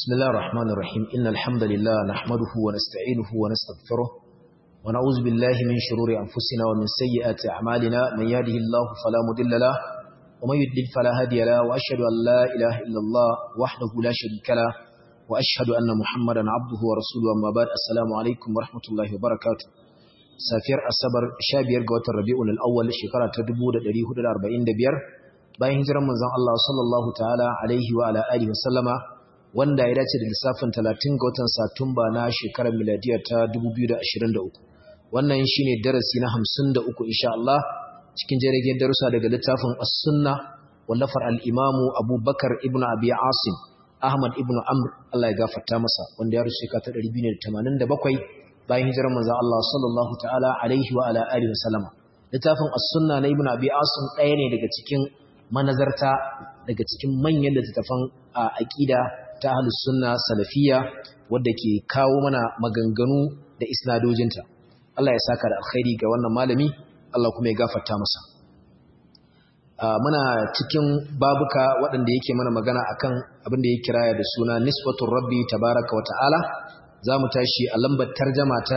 بسم الله الرحمن الرحيم إن الحمد لله نحمده ونستعينه ونستغفره ونعوذ بالله من شرور أنفسنا ومن سيئات أعمالنا من يهده الله فلا مضل له ومن يضلل فلا هادي له وأشهد أن لا إله إلا الله وحده لا شريك له وأشهد أن محمدا عبده ورسوله أما بعد السلام عليكم ورحمة الله وبركاته safiyar asabar 15 ga watan rabi'ul awwal shekara ta 1445 bayan hijirar manzon Allah sallallahu ta'ala alaihi wa ala alihi wa sallama wanda ya dace da lissafin 30 ga watan satumba na shekarar miladiyar ta 2023 wannan shine darasi na 53 insha Allah cikin jirgin darussa daga littafin as-sunna wallafar al-imamu Abubakar ibn Abi Asim Ahmad ibn Amr Allah ya gafarta masa wanda ya rusu shekara ta 287 bayan hijirar manzon Allah sallallahu ta'ala alaihi wa ala alihi wa sallama littafin as-sunna na ibn Abi Asim ɗaya ne daga cikin manazarta daga cikin manyan littattafan aqida ta ahlus sunna salafiyya wadda ke kawo mana maganganu da isnadojinta Allah ya saka da alkhairi ga wannan malami Allah kuma ya gafarta masa muna cikin babuka waɗanda yake mana magana akan abin da ya kiraya da suna nisbatur rabbi tabaraka wa ta'ala za mu tashi a lambar tarjama ta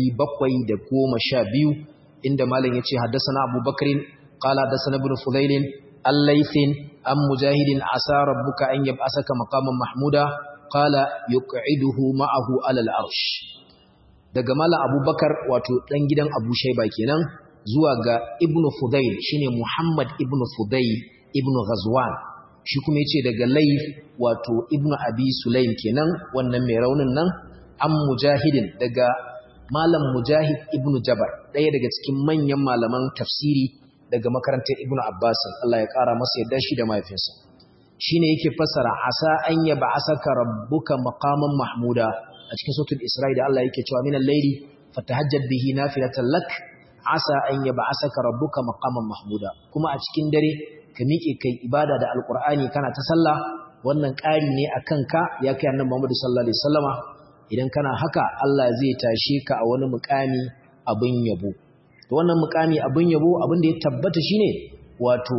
712 inda malam ya ce haddasa abubakarin qala haddasa ibn fudailin al-laythin am mujahidin asa rabbuka an yab'asaka maqaman mahmuda qala yuq'iduhu ma'ahu ala al-arsh daga malam abubakar wato dan gidan abu shayba kenan zuwa ga ibn fudail shine muhammad ibn fudail ibn ghazwan shi kuma yace daga layth wato ibn abi sulaim kenan wannan mai raunin nan an mujahidin daga malam mujahid ibn jabar ɗaya daga cikin manyan malaman tafsiri daga makarantar ibn abbas Allah ya ƙara masa yadda shi da mahaifinsa shine yake fassara asa an yaba asaka rabbuka maqaman mahmuda a cikin suratul isra'i da Allah yake cewa minal layli fatahajjad bihi nafilatan lak asa an yaba asaka rabbuka maqaman mahmuda kuma a cikin dare ka miƙe kai ibada da alqur'ani kana ta sallah wannan ƙari ne akan ka ya kai annabi Muhammad sallallahu alaihi wasallama idan kana haka Allah zai tashe ka a wani mukami abin yabo to wannan mukami abin yabo abin da ya tabbata shine wato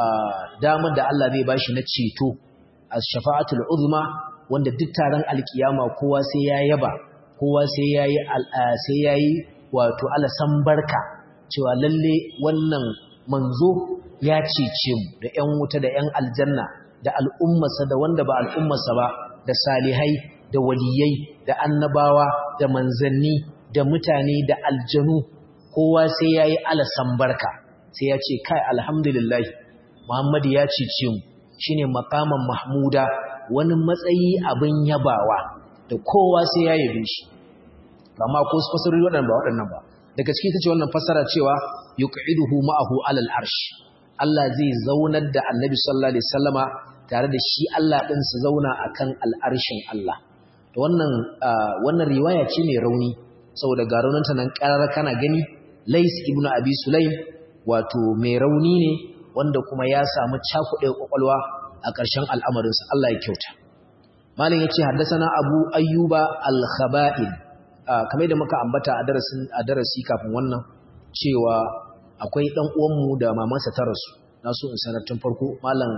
damar da Allah zai bashi na ceto as-shafa'atul uzma wanda duk taron alkiyama kowa sai ya yaba kowa sai yayi sai yayi wato alasan barka cewa lalle wannan manzo ya cece mu da ƴan wuta da ƴan aljanna da al'ummarsa da wanda ba al'ummarsa ba da salihai da waliyai da annabawa da manzanni da mutane da aljanu kowa sai ya yi alasan barka sai ya ce kai alhamdulillah muhammadu ya cece mu shine makaman mahmuda wani matsayi abin yabawa da kowa sai ya yabe shi amma ko su fasarori waɗannan ba waɗannan ba daga cikin ta ce wannan fasara cewa yuq'iduhu ma'ahu alal arsh Allah zai zaunar da annabi sallallahu alaihi wasallama tare da shi Allah ɗin su zauna akan al'arshin Allah wannan wannan riwaya ce mai rauni saboda ga raunanta nan karar kana gani Lais ibn Abi Sulaim wato mai rauni ne wanda kuma ya samu cakuɗe kwakwalwa a ƙarshen al'amarinsa Allah ya kyauta Malam yace haddathana Abu Ayyuba al-Khaba'il kamar da muka ambata a darasin a darasi kafin wannan cewa akwai dan uwanmu da mamansa ta rasu na so in sanar tun farko malam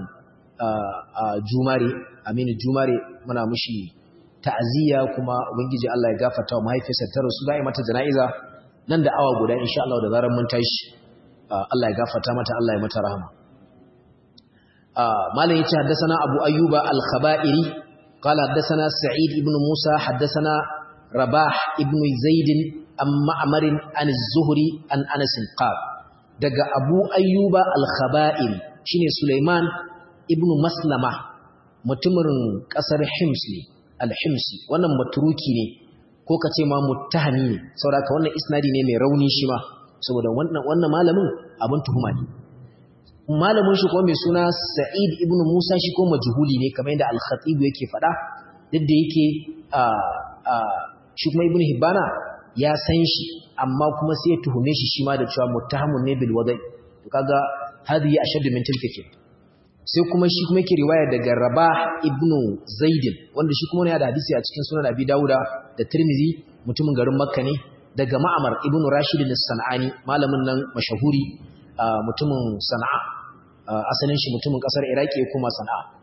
Jumare Aminu Jumare muna mushi ta'aziyya kuma ubangiji Allah ya gafarta wa mahaifiyarsa ta rasu da mata jana'iza nan da awa guda insha Allah da zarar mun tashi Allah ya gafarta mata Allah ya mata rahama malam yace haddathana Abu Ayyuba al-Khaba'iri qala haddathana Sa'id ibn Musa haddathana Rabah ibn Zaid an Ma'mar an az-Zuhri an Anas qal daga Abu Ayyuba al-Khaba'iri shine Sulaiman ibn Maslama mutumin kasar Hims ne alhimsi wannan maturuki ne ko ka ce ma muttahami ne saboda wannan isnadi ne mai rauni shi ma saboda wannan wannan malamin abin tuhuma ne malamin shi ko mai suna Sa'id ibn Musa shi ko majhuli ne kamar yadda al-Khatib yake faɗa duk da yake a a shi kuma ibn Hibbana ya san shi amma kuma sai ya tuhume shi shi ma da cewa muttahamun ne bil wadai to kaga hadi ashaddu min tilka sai kuma shi kuma yake riwaya daga Rabah ibn Zaidin wanda shi kuma yana da hadisi a cikin sunan Abi Dawuda da Tirmidhi mutumin garin Makka ne daga Ma'mar ibn Rashid al-Sanani malamin nan mashahuri mutumin Sana'a asalin shi mutumin kasar Iraki kuma Sana'a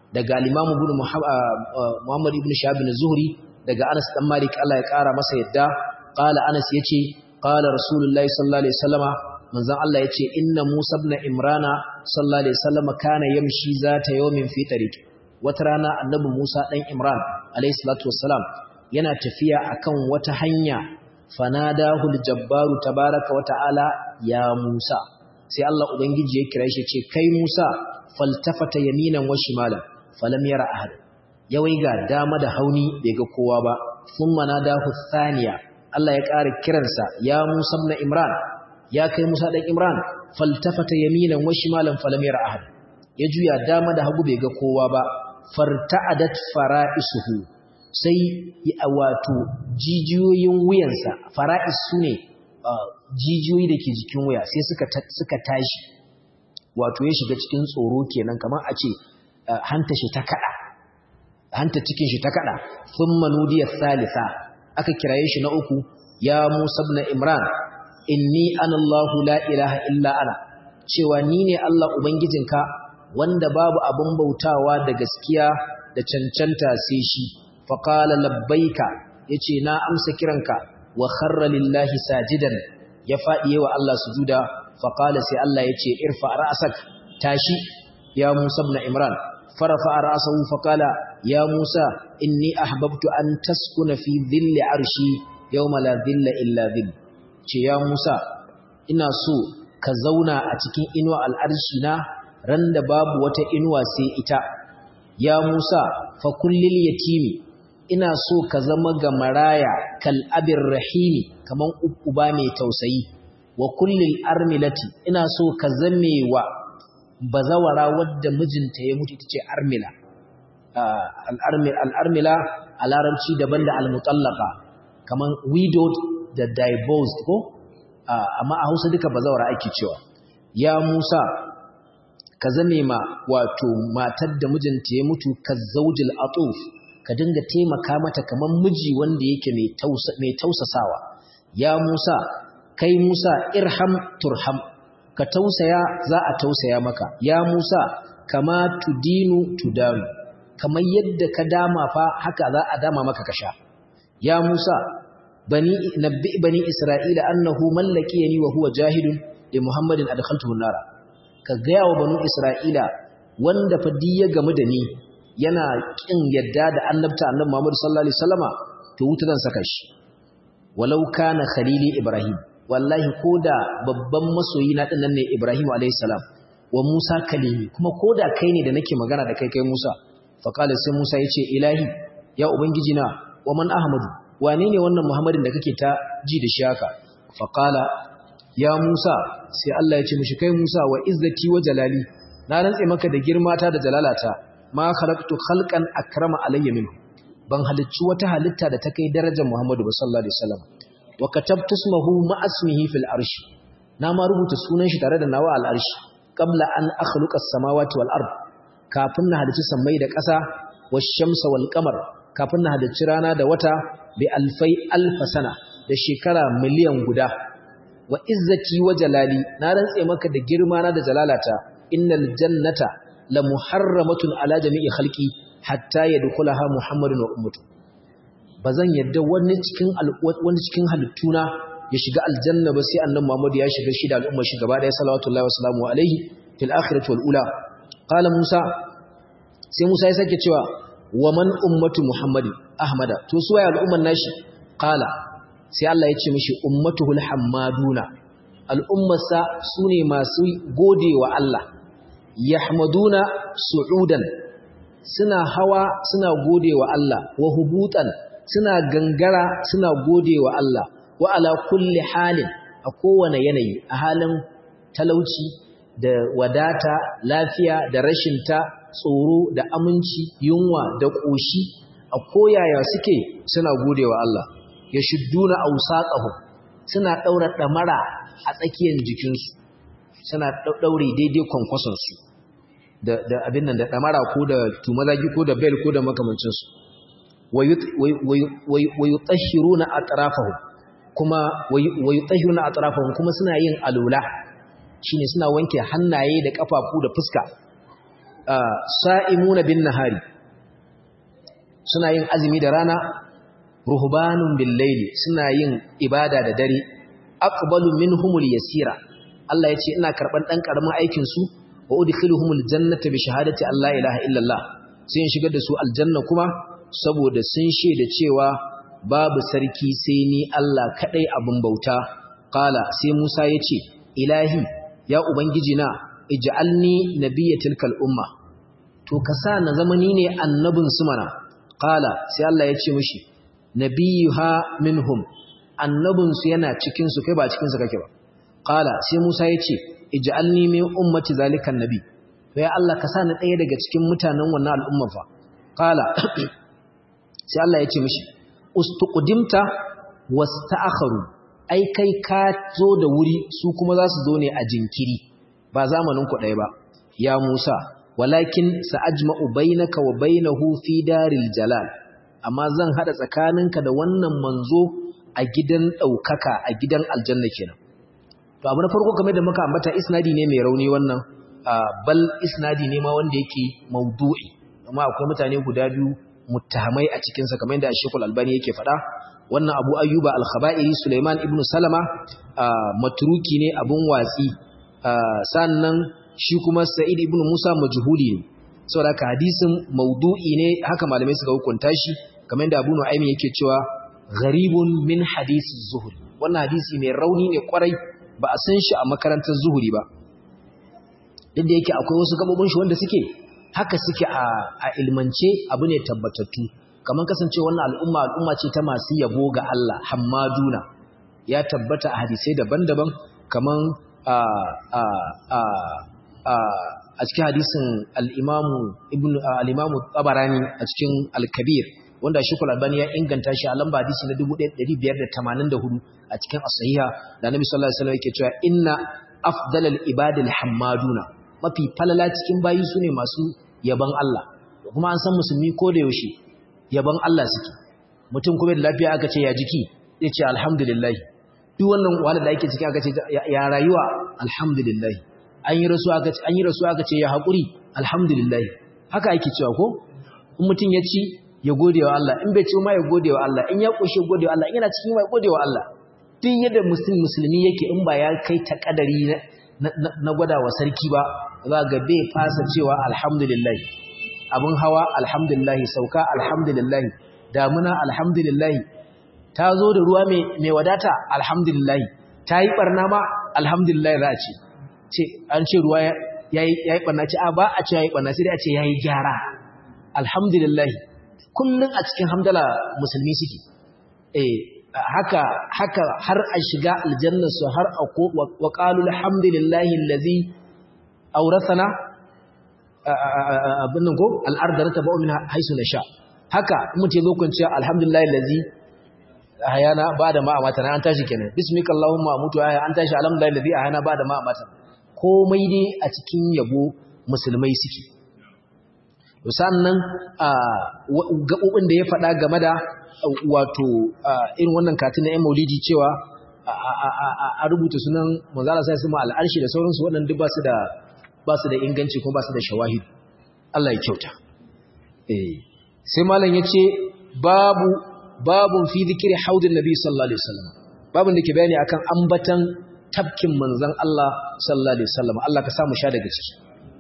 daga al-Imam Ibn Muhammad ibn Shahab az-Zuhri daga Anas dan Malik Allah ya kara masa yadda qala Anas yace qala Rasulullahi sallallahu alaihi wasallama manzon Allah yace inna Musa ibn Imrana sallallahu alaihi wasallama kana yamshi zata yawmin fi tariq wata rana annabi Musa dan Imran alaihi salatu wassalam yana tafiya akan wata hanya fanadahu al-jabbaru tabaaraka wa ta'ala ya Musa sai Allah ubangiji ya kira shi ce kai Musa faltafata yaminan wa shimalan falam yara ahad ya waiga dama da hauni bai ga kowa ba thumma nadahu thaniya Allah ya ƙara kiransa ya Musa ibn Imran ya kai Musa dan Imran faltafata yaminan wa shimalan falam yara ahad ya juya dama da hagu bai ga kowa ba farta'adat fara'isuhu sai ya wato jijiyoyin wuyansa fara'is sune jijiyoyi da ke jikin wuya sai suka tashi wato ya shiga cikin tsoro kenan kamar a ce hanta shi ta kada hanta cikin shi ta kada thumma nudiya thalitha aka kiraye shi na uku ya Musa ibn Imran inni ana Allah la ilaha illa ana cewa ni ne Allah ubangijinka wanda babu abun bautawa da gaskiya da cancanta sai shi faqala labbaika yace na amsa kiranka wa kharra lillahi sajidan ya fadi wa Allah sujuda faqala sai Allah yace irfa ra'sak tashi ya Musa ibn Imran farafa ra'sahu faqala ya Musa inni ahbabtu an taskuna fi dhilli arshi yawma la dhilla illa dhill ce ya Musa ina so ka zauna a cikin inuwa al'arshi na randa babu wata inuwa sai ita ya Musa fa kullil yatimi ina so ka zama ga maraya kal abir rahimi kaman uba mai tausayi wa kullil armilati ina so ka zame wa bazawara wadda mijinta ya mutu tace armila al'armila a larabci daban da al-mutallaqa kaman widowed da divorced ko amma a Hausa duka bazawara ake cewa ya Musa ka zame ma wato matar da mijinta ya mutu ka zaujil atuf ka dinga taimaka mata kaman miji wanda yake mai tausa mai tausasawa ya Musa kai Musa irham turham ka tausaya za a tausaya maka ya Musa kama tudinu tudanu kamar yadda ka dama fa haka za a dama maka ka sha ya Musa bani nabbi bani isra'ila annahu mallakiyani wa huwa jahilun li muhammadin adkhaltuhu nara ka gaya wa banu isra'ila wanda fa ya gamu da ni yana kin yadda da annabta annabi muhammad sallallahu alaihi wasallama to wuta zan saka shi walau kana khalili ibrahim wallahi koda babban masoyi na dinnan ne ibrahim alaihi salam wa musa kalimi kuma koda kai ne da nake magana da kai kai musa fa qala sai musa yace ilahi ya ubangiji na wa man ahmadu wane ne wannan muhammadin da kake ta ji da shi haka fa qala ya musa sai Allah ya ce mishi kai musa wa izzati wa jalali na rantse maka da girmata da jalalata ma khalaqtu khalqan akrama alayya minhu ban halicci wata halitta da ta kai darajar Muhammadu sallallahu alaihi wasallam wa katabtu ismahu ma ismihi fil arshi na ma rubuta sunan shi tare da nawa al arshi qabla an akhluqa as-samawati wal ard kafin na halicci sammai da ƙasa wash shamsa wal qamar kafin na halicci rana da wata bi alfai alf sana da shekara miliyan guda wa izzati wa jalali na rantse maka da girma na da jalalata innal jannata la muharramatun ala jami'i khalqi hatta yadkhulaha muhammadun wa ummatu bazan yadda wani cikin wani cikin halittuna ya shiga aljanna ba sai annabi muhammad ya shiga shi da al'umma shi gaba da sallallahu wa sallamu alaihi fil akhirati wal ula qala musa sai musa ya sake cewa wa man ummatu muhammadi ahmada to su waye al'umman nashi qala sai Allah ya ce mishi ummatuhul hammaduna al'ummarsa sune masu godewa Allah yahmaduna su'udan suna hawa suna godewa Allah wa hubutan suna gangara suna godewa Allah wa ala kulli halin a kowane yanayi a halin talauci da wadata lafiya da rashinta tsoro da aminci yunwa da ƙoshi a koyaya suke suna godewa Allah ya shudduna awsaqahum suna daura damara a tsakiyar jikinsu suna daure daidai kwankwasonsu da da abin nan da damara ko da tumazagi ko da bel ko da makamancin su wayutahhiruna atrafahum kuma wayutahhiruna atrafahum kuma suna yin alula shine suna wanke hannaye da kafafu da fuska sa'imuna bin nahari suna yin azumi da rana ruhbanun bil layli suna yin ibada da dare aqbalu minhumul yasira Allah yace ina karban dan karamin aikin su wa udkhiluhumul jannata bi shahadati alla ilaha illallah sai in shigar da su aljanna kuma saboda sun shaida cewa babu sarki sai ni Allah kadai abin bauta qala sai Musa yace ilahi ya ubangiji na ij'alni nabiyyatil kal umma to ka sa na zamani ne annabin su mana qala sai Allah yace mishi nabiyuha minhum annabin su yana cikin su kai ba cikin su kake ba qala sai Musa yace ij'alni min ummati zalikan nabi to ya Allah ka sa ni ɗaya daga cikin mutanen wannan al'umma fa qala sai Allah yace mishi ustuqdimta wasta'akharu ai kai ka zo da wuri su kuma za su zo ne a jinkiri ba zamanin ku ɗaya ba ya Musa walakin sa'ajma'u bainaka wa bainahu fi daril jalal amma zan hada tsakaninka da wannan manzo a gidan daukaka a gidan aljanna kenan to abu na farko kamar da muka ambata isnadi ne mai rauni wannan bal isnadi ne ma wanda yake maudu'i amma akwai mutane guda biyu muttahamai a cikin sa kamar yadda Sheikhul Albani yake faɗa wannan Abu Ayyuba Al-Khaba'iri Sulaiman ibn Salama matruki ne abun watsi sannan shi kuma Sa'id ibn Musa majhuli ne saboda haka hadisin maudu'i ne haka malamai suka hukunta shi kamar yadda Abu Nu'aym yake cewa gharibun min hadisi zuhri wannan hadisi mai rauni ne kwarai ba a san shi a makarantar zuhuri ba duk da yake akwai wasu gabobin shi wanda suke haka suke a ilmance abu ne tabbatattu kamar kasance wannan al'umma al'umma ce ta masu yabo ga Allah hammaduna ya tabbata a hadisai daban-daban kamar a a a a cikin hadisin al-imamu ibn al-imamu tabarani a cikin al-kabir wanda shekul albani ya inganta shi a lamba hadisi na 1584 a cikin as-sahiha da nabi sallallahu alaihi wasallam yake cewa inna afdalal ibadil hammaduna mafi falala cikin bayi sune masu yaban Allah kuma an san musulmi ko da yaushe yaban Allah suke mutum kuma da lafiya aka ce ya jiki zai ce alhamdulillah duk wannan wahala da ake ciki aka ce ya rayuwa alhamdulillah an yi rasuwa aka ce an yi rasuwa aka ce ya hakuri alhamdulillah haka ake cewa ko in mutum ya ci ya gode wa Allah in bai ci ma ya gode wa Allah in ya kushe gode wa Allah in yana cikin ma ya gode wa Allah duk yadda musulmi yake in ba ya kai ta kadari na gwada wa sarki ba za ga bai fasa cewa alhamdulillah abin hawa alhamdulillah sauka alhamdulillah damuna alhamdulillah ta zo da ruwa mai wadata alhamdulillah ta yi barna ma alhamdulillah za a ce ce an ce ruwa ya yi barna ce a ba a ce ya yi barna sai dai a ce ya yi gyara alhamdulillah kullum a cikin hamdala musulmi suke eh haka haka har a shiga aljanna su har a ko wa qalu alhamdulillahi allazi awrathana abin nan ko al'arda rataba'u min haisu nasha haka mutum zo kun cewa alhamdulillahi allazi hayana bada ma amata an tashi kenan bismika allahumma amutu aya an tashi alhamdulillahi allazi hayana bada ma amata komai dai a cikin yabo musulmai suke sannan gaɓoɓin da ya faɗa game da wato irin wannan katin na 'yan maulidi cewa a rubuta sunan manzala sai su ma al'arshi da sauransu waɗanda ba su da ba su da inganci kuma ba su da shawahid Allah ya kyauta sai malam ya ce babu babun fi zikiri haudin nabi sallallahu alaihi wasallam babun da ke bayani akan ambatan tafkin manzon Allah sallallahu alaihi wasallam Allah ka samu sha daga ciki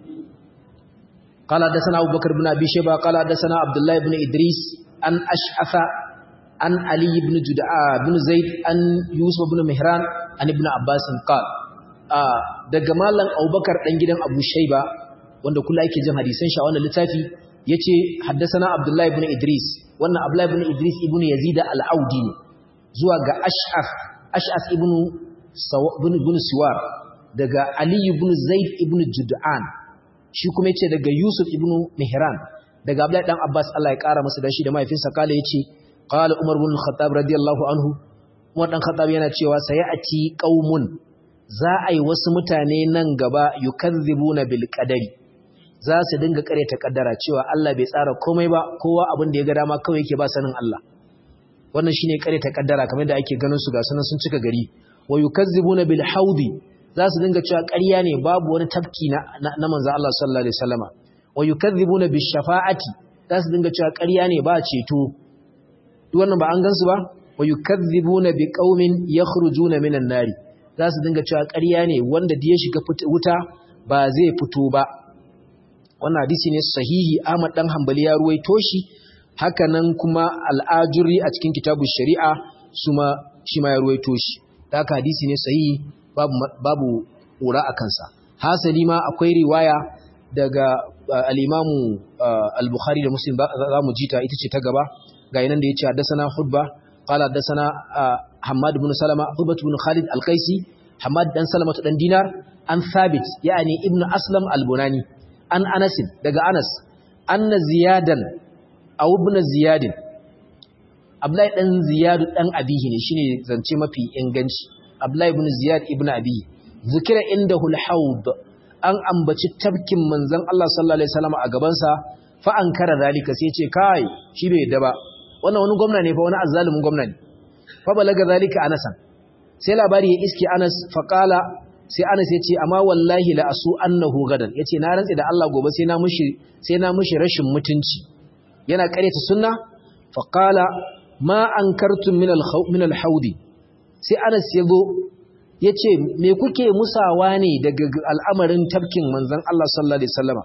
قال حدثنا أبو بكر بن أبي شيبة قال حدثنا عبد الله بن إدريس عن أشعث عن علي بن جدعاء بن زيد عن يوسف بن مهران عن ابن عباس قال daga mallan Abubakar dan gidan Abu Shayba wanda kula yake jin hadisan shi a wannan littafi yace haddathana Abdullah ibn Idris wannan Abdullah ibn Idris ibn Yazid al-Audi ne zuwa ga Ash'af Ash'af ibn ibn Siwar daga Ali ibn Zaid ibn Jud'an shi kuma yace daga Yusuf ibn Mihran daga Abdullah dan Abbas Allah ya kara masa dashi da mahaifinsa kale yace qala Umar ibn Khattab radiyallahu anhu Umar dan Khattab yana cewa sayati qaumun za a yi wasu mutane nan gaba yukazzibuna bil qadari za su dinga kareta kaddara cewa Allah bai tsara komai ba kowa abin da ya ga dama kawai yake ba sanin Allah wannan shine kareta kaddara kamar da ake ganin su ga sunan sun cika gari wa yukazzibuna bil haudi za su dinga cewa ƙarya ne babu wani tafki na na manzo Allah sallallahu alaihi wasallama wa yukadhibuna bishafa'ati za su dinga cewa ƙarya ne ba ceto duk wannan ba an gansu ba wa yukadhibuna biqaumin yakhrujuna minan nari za su dinga cewa ƙarya ne wanda da ya shiga wuta ba zai fito ba wannan hadisi ne sahihi Ahmad dan Hanbali ya ruwaito shi haka nan kuma al-Ajuri a cikin kitabun shari'a suma shi ma ya ruwaito shi haka hadisi ne sahihi babu babu ƙura a kansa hasali ma akwai riwaya daga al-Imamu al-Bukhari da Muslim za mu jita ita ce ta gaba ga yanan da yace haddathana Hudba qala haddathana Hammad ibn Salama Hudba ibn Khalid al-Qaisi Hammad dan Salama dan Dinar an Thabit yani Ibn Aslam al-Bunani an Anas daga Anas anna Ziyadan aw ibn Ziyadin Abdullahi dan Ziyad dan Abihi ne shine zance mafi inganci Abdullahi ibn Ziyad ibn Abihi zikira indahu al-hawd an ambaci tabkin manzon Allah sallallahu alaihi wasallam a gaban sa fa ankara zalika sai ce kai shi bai yadda ba wannan wani gwamna ne fa wani azzalumin gwamna ne fa balaga zalika anasan sai labari ya iske Anas fa qala sai Anas ya ce amma wallahi la asu annahu gadan yace na rantsi da Allah gobe sai na mushi sai na mushi rashin mutunci yana karyata sunna fa qala ma ankartum min al-min al-hawdi sai Anas ya zo yace me kuke musawa ne daga al'amarin tabkin manzon Allah sallallahu alaihi wasallama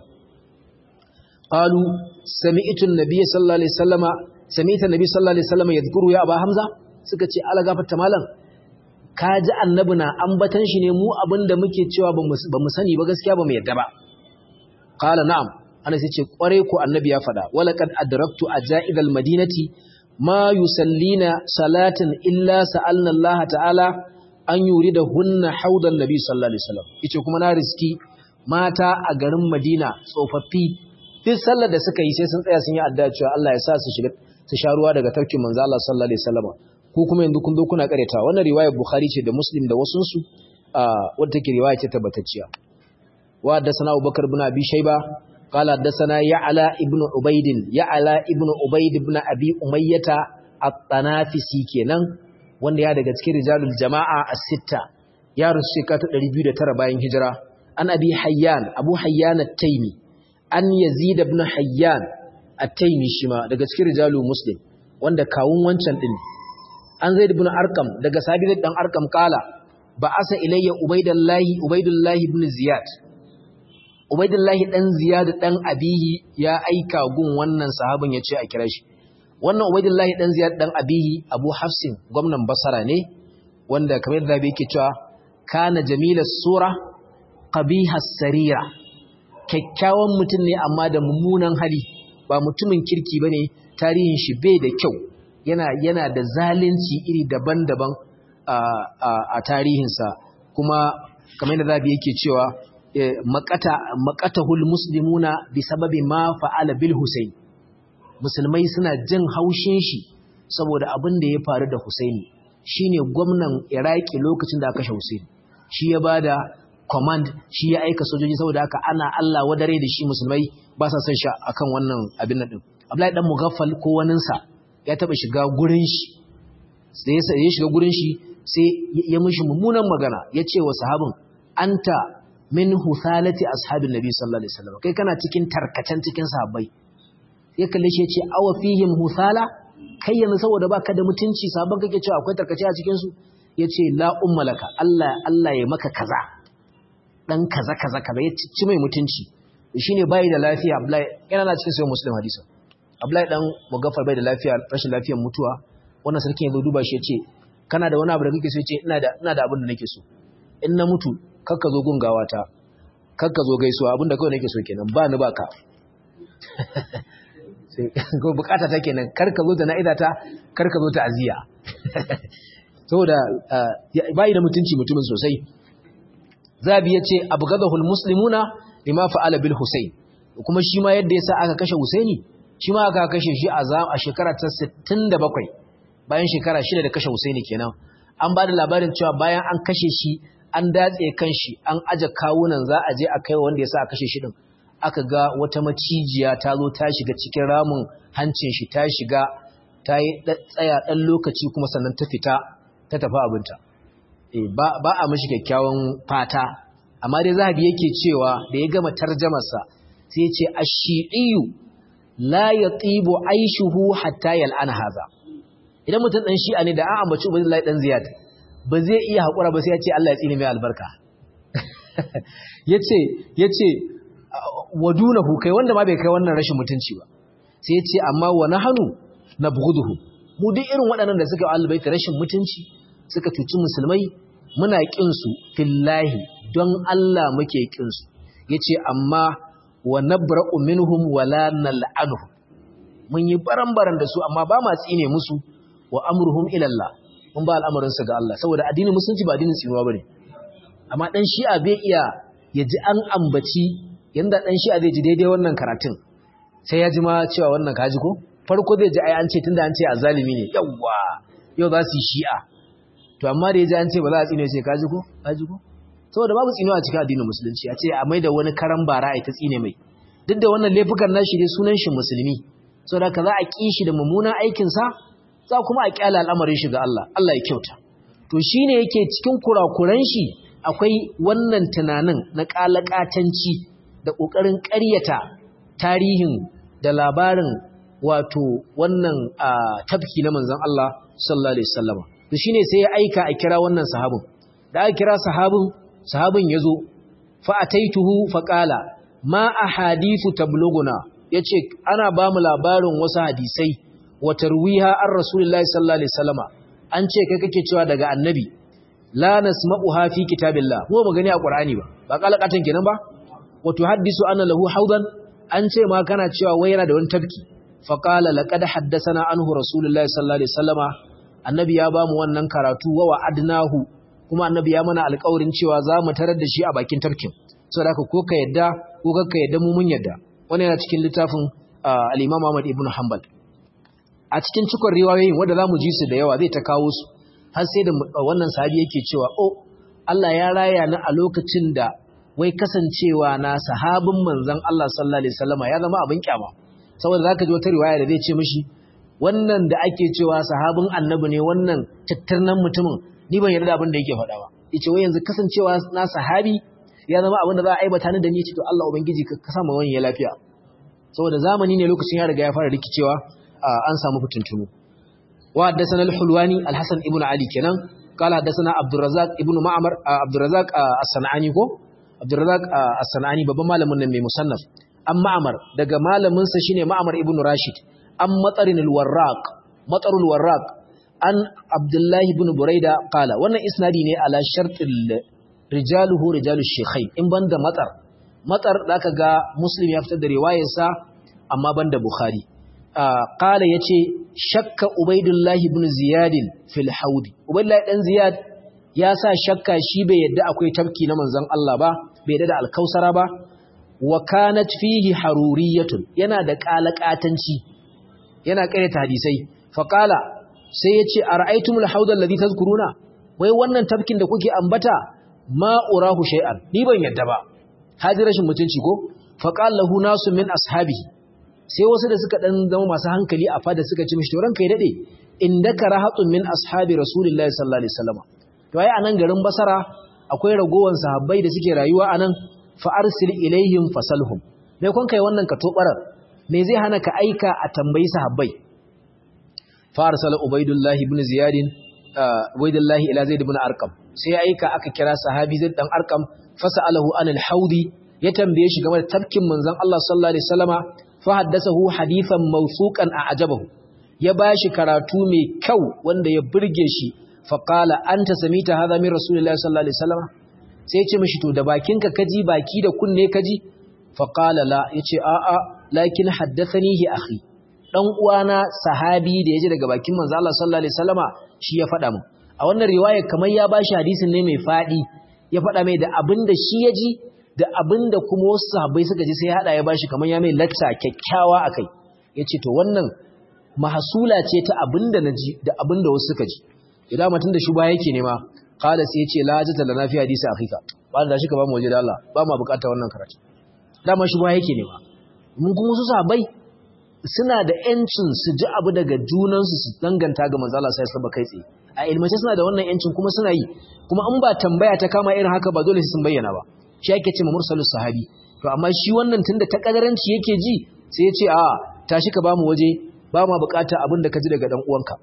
qalu sami'tu an-nabiy sallallahu alaihi wasallama sami'tu an-nabiy sallallahu alaihi wasallama yadhkuru ya aba hamza suka ce ala gafarta malam ka ji annabi na ambatan shi ne mu abinda muke cewa ba mu sani ba gaskiya ba mu yadda ba qala na'am ana sai ce kware ko annabi ya faɗa walaqad adraktu ajaibal madinati ma yusallina salatin illa sa'alna Allah ta'ala an yurida hunna haudan nabi sallallahu alaihi wasallam yace kuma na riski mata a garin Madina tsofaffi duk sallar da suka yi sai sun tsaya sun yi addu'a cewa Allah ya sa su shiga su sha ruwa daga tafkin manzo Allah sallallahu alaihi wasallam ko kuma yanzu kun zo kuna kareta wannan riwayar Bukhari ce da Muslim da wasun su wadda take riwaya ce tabbatacciya wa haddathana Abubakar ibn Abi Shayba qala haddathana Ya'la ibn Ubayd Ya'la ibn Ubayd ibn Abi Umayyah at-Tanafisi kenan wanda ya daga cikin rijalul jama'a as-sitta ya rusu shekara ta 209 bayan hijira an Abi Hayyan Abu Hayyan at-Taymi an Yazid ibn Hayyan at-Taymi shima daga cikin rijalul Muslim wanda kawun wancan din an zaid ibn arqam daga sabit dan arqam kala ba asa ilayya ubaidallahi ubaidullahi ibn ziyad ubaidullahi dan ziyad dan abihi ya aika gun wannan sahabin yace a kira shi wannan ubaidullahi dan ziyad dan abihi abu hafsin gwamnan basara ne wanda kamar da yake cewa kana jamila sura qabiha sarira kyakkyawan mutum ne amma da mummunan hali ba mutumin kirki bane tarihin shi bai da kyau yana yana da zalunci iri daban-daban a tarihinsa kuma kamar yadda zabi yake cewa maqata maqatahul muslimuna bi sababi ma fa'ala bil husayn musulmai suna jin haushin shi saboda abin da ya faru da husaini shine gwamnan iraki lokacin da aka kashe husaini shi ya bada command shi ya aika sojoji saboda haka ana Allah wadare da shi musulmai ba sa son shi akan wannan abin nan din Abdullahi dan Mughaffal ko waninsa ya taba shiga gurin shi sai ya shiga gurin shi sai ya mishi mummunan magana ya ce wa sahabin anta min husalati ashabin nabi sallallahu alaihi wasallam kai kana cikin tarkacen cikin sahabbai ya kalle shi ya ce awa fihim husala kai yanzu saboda baka da mutunci sabon kake cewa akwai tarkace a cikin su ya ce la ummalaka Allah Allah ya maka kaza dan kaza kaza kaza ya ci mai mutunci shine bai da lafiya Abdullahi yana na cikin sahih muslim hadisin Abdullahi dan Mugaffar bai da lafiya rashin lafiyar mutuwa wannan sarkin ya zo duba shi ya ce kana da wani abu da kake so ya ce ina da ina da abin da nake so in na mutu kakka zo gungawa ta kakka zo gaisuwa abin da kawai nake so kenan ba ni baka sai ko bukata ta kenan kar ka zo da na'ida ta kar ka zo ta aziya saboda bai da mutunci mutumin sosai zabi ya ce abgadahul muslimuna lima fa'ala bil husayn kuma shi ma yadda yasa aka kashe husaini shi ma aka kashe shi a shekara ta 67 bayan shekara shida da kashe Husaini kenan an ba da labarin cewa bayan an kashe shi an datse kan shi an aje kawunan za a je a kai wanda ya sa a kashe shi din aka ga wata macijiya ta zo ta shiga cikin ramin hancin shi ta shiga ta yi tsaya ɗan lokaci kuma sannan ta fita ta tafi abinta ba a mashi kyakkyawan fata amma dai zahabi yake cewa da ya gama tarjamarsa sai ce ash-shi'iyyu la yatibu aishuhu hatta yal'ana hadha idan mutum dan shi'a ne da an ambaci Ubaydullah dan Ziyad ba zai iya hakura ba sai ya ce Allah ya tsine mai albarka yace yace wadunahu kai wanda ma bai kai wannan rashin mutunci ba sai yace amma wa nahnu nabghuduhu mu duk irin waɗannan da suka albaita rashin mutunci suka cuci musulmai muna kin su fillahi don Allah muke kin su yace amma wa nabra'u minhum wala nal'anuhum mun yi baran-baran da su amma ba ma tsine musu wa amruhum ila Allah mun ba al'amarin su ga Allah saboda addinin musulunci ba addinin tsinuwa bane amma dan shi'a bai iya ya ji an ambaci yanda dan shi'a zai ji daidai wannan karatun sai ya ji ma cewa wannan kaji ko farko zai ji ai an ce tunda an ce azalimi ne yawa yau za su yi shi'a to amma da ya ji an ce ba za a tsine sai kaji ko kaji ko saboda babu tsinuwa a cikin addinin musulunci a ce a maida wani karan bara a ta tsine mai duk da wannan laifukan nashi dai sunan shi musulmi saboda ka za a ƙi shi da mummunan aikinsa za kuma a ƙyala al'amarin shi ga Allah Allah ya kyauta to shine yake cikin kurakuran shi akwai wannan tunanin na ƙalaƙatanci da ƙoƙarin ƙaryata tarihin da labarin wato wannan tafki na manzon Allah sallallahu alaihi wasallam to shine sai ya aika a kira wannan sahabin da aka kira sahabin sahabin yazo fa ataituhu fa qala ma ahadithu tabluguna yace ana ba mu labarin wasu hadisai wa tarwiha an rasulullahi sallallahu alaihi wasallama an ce kai kake cewa daga annabi la nasma'uha fi kitabillah mu ba gani a qur'ani ba ba kalakatan kenan ba wa tuhaddisu anna lahu haudan an ce ma kana cewa wai yana da wani tafki fa qala laqad haddathana anhu rasulullahi sallallahu alaihi wasallama annabi ya ba mu wannan karatu wa wa'adnahu kuma annabi ya mana alƙawarin cewa za mu tarar da shi a bakin tafkin saboda ko ka yadda ko ka yadda mu mun yadda wannan yana cikin littafin al-Imam Ahmad ibn Hanbal a cikin cikon riwayoyin wanda zamu ji su da yawa zai ta kawo su har sai da wannan sahabi yake cewa oh Allah ya raya ni a lokacin da wai kasancewa na sahabin manzon Allah sallallahu alaihi wasallama ya zama abin kyama saboda zaka ji wata riwaya da zai ce mishi wannan da ake cewa sahabin annabi ne wannan tattarnan mutumin ni ban yarda abin da yake faɗa ba yace wai yanzu kasancewa na sahabi ya zama abin da za a aibata ni da ni ce to Allah ubangiji ka sa mu wani lafiya saboda zamani ne lokacin ya riga ya fara rikicewa an samu fitintunu wa haddathana al-hulwani al-hasan ibn ali kenan qala haddathana abdurrazzaq ibn ma'mar abdurrazzaq as-sanani ko abdurrazzaq as-sanani babban malamin nan mai musannaf an ma'mar daga malamin sa shine ma'mar ibn rashid an matsarin al-warraq matsarul warraq an abdullahi ibn buraida qala wannan isnadi ne ala shartil rijaluhu rijalu shaykhain in banda matsar matsar zaka ga muslim ya fitar da riwayarsa amma banda bukhari qala yace shakka ubaidullahi ibn ziyad fil haud ubaidullahi dan ziyad ya sa shakka shi bai yadda akwai tafki na manzon Allah ba bai yadda da alkausara ba wa kanat fihi haruriyatun yana da qalaqatanci yana karyata hadisai faqala sai yace ara'aytumul haudal ladhi tazkuruna wai wannan tafkin da kuke ambata ma urahu shay'an ni ban yadda ba haji rashin mutunci ko faqala lahu nasu min ashabihi sai wasu da suka dan zama masu hankali a fada suka ci mishi to ranka ya dade indaka rahatun min ashabi rasulillahi sallallahu alaihi wasallam to ai anan garin basara akwai ragowan sahabbai da suke rayuwa anan fa arsil ilaihim fasalhum me kun kai wannan ka tobarar me zai hana ka aika a tambayi sahabbai fa arsala ubaidullah ibn ziyad ubaidullah ila zaid ibn arqam sai aika aka kira sahabi zaid dan arqam fasalahu anil haudi ya tambaye shi game da tafkin manzon Allah sallallahu alaihi wasallama fa haddathahu hadithan mawsuqan a'jabahu ya bashi karatu mai kyau wanda ya burge shi fa qala anta samita hadha min rasulillahi sallallahu alaihi wasallama sai ya ce mishi to da bakinka kaji baki da kunne kaji fa qala la yace a a lakin haddathanihi akhi dan uwana sahabi da yaji daga bakin manzo Allah sallallahu alaihi wasallama shi ya faɗa min a wannan riwaya kamar ya bashi hadisin ne mai fadi ya faɗa mai da abinda shi ya ji da abinda kuma wasu sahabbai suka ji sai ya hada ya bashi kamar ya mai lacca kyakkyawa akai yace to wannan mahsula ce ta abinda naji da abinda wasu suka ji idan mutun da shi ba yake nema qala sai yace la hajata lana fi hadisi akhika ba da shi ka ba mu waje da Allah ba mu bukata wannan karatu dama shi ba yake nema mun kuma su sahabbai suna da yancin su ji abu daga junansu su danganta ga manzo Allah sai su kai tsaye a ilmace suna da wannan yancin kuma suna yi kuma in ba tambaya ta kama irin haka ba dole sun bayyana ba shi ake cewa mursalus sahabi to amma shi wannan tunda ta kadaranci yake ji sai ya ce a tashi ka bamu waje ba ma bukata abin da ka ji daga dan uwanka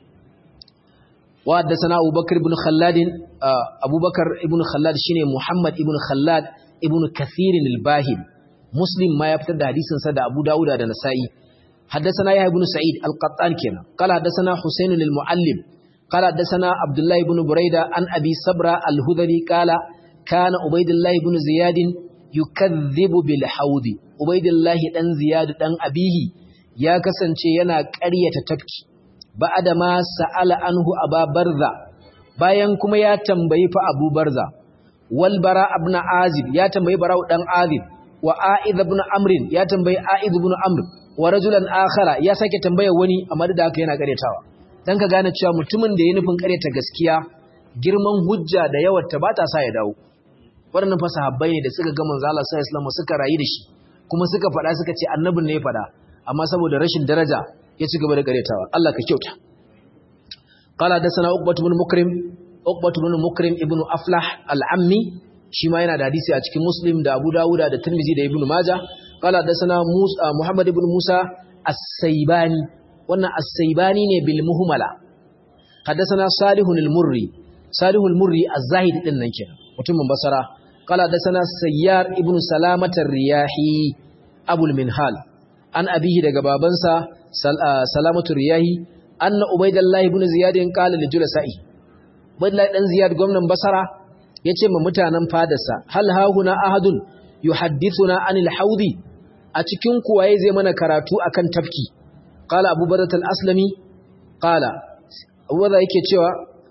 wa haddathana Abubakar ibn Khallad Abubakar ibn Khallad shine Muhammad ibn Khallad ibn Kathir al-Bahim Muslim ma ya fitar da hadisin sa da Abu Dawud da Nasa'i haddathana Yahya ibn Sa'id al-Qattan kenan qala haddathana Husayn al-Muallim qala haddathana Abdullah ibn Buraida an Abi Sabra al-Hudhali qala kana Ubaydullah ibn Ziyad yukadhibu bil haudi Ubaydullah dan Ziyad dan abihi ya kasance yana ƙaryata tafki ba'ada ma sa'ala anhu aba barza bayan kuma ya tambayi fa abu barza wal bara ibn azib ya tambayi barau dan azib wa a'id ibn amr ya tambayi a'id ibn amr wa rajulan akhara ya sake tambaya wani amma da haka yana karyatawa dan ka gane cewa mutumin da ya nufin karyata gaskiya girman hujja da yawarta ba ta sa ya dawo waɗannan fa sahabbai ne da suka ga manzo Allah sallallahu alaihi wasallam suka rayu da shi kuma suka faɗa suka ce annabin ne ya faɗa amma saboda rashin daraja ya ci gaba da karetawa Allah ka kyauta qala dasana uqbatu bin mukrim uqbatu bin mukrim ibnu aflah al-ammi shi ma yana da hadisi a cikin muslim da abu dawud da tirmidhi da ibnu maja qala dasana musa muhammad ibn musa as-saybani wannan as-saybani ne bil muhmala hadathana salihun al-murri salihul murri az-zahid din nan kenan mutumin basara qala dasana sayyar ibnu salamata ar-riyahi abul minhal an abihi daga babansa salamatu riyahi anna ubaidallah ibn ziyad qala li julasa'i ubaidallah dan ziyad gwamnan basara yace ma mutanen fadarsa hal hahuna ahadun yuhaddithuna anil haudi a cikin kuwaye zai mana karatu akan tafki qala abu badat al-aslami qala abu barda yake cewa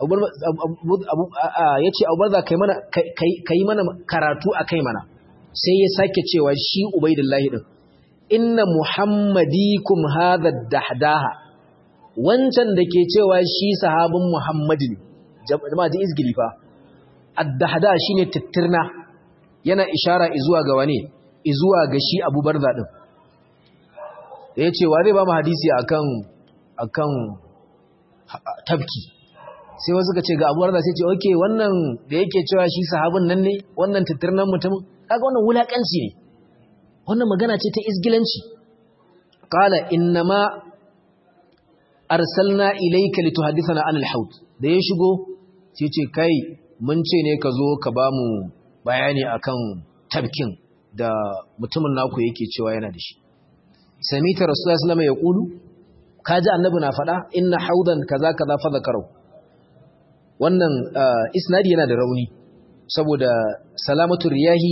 yace abu barda kai mana kai mana karatu akai mana sai ya sake cewa shi ubaidallah din inna muhammadikum hadha dahdaha wancan da ke cewa shi sahabin muhammadi ne jama'a ji izgili fa ad-dahda shine tittirna yana ishara zuwa ga wane zuwa ga shi Abu Barza din yace wa zai ba mu hadisi akan akan tabki sai wasu ka ce ga Abu Barza sai ce okay wannan da yake cewa shi sahabin nan ne wannan tittirnan mutumin kaga wannan wulakanci ne wannan magana ce ta isgilanci qala innama arsalna ilayka lituhaddithana anil haud da ya shigo sai ce kai mun ce ne ka zo ka bamu bayani akan tabkin da mutumin naku yake cewa yana da shi samita rasulullahi sallallahu alaihi wasallam ya kulu kaji annabi na faɗa inna haudan kaza kaza fa zakaru wannan isnadi yana da rauni saboda salamatu riyahi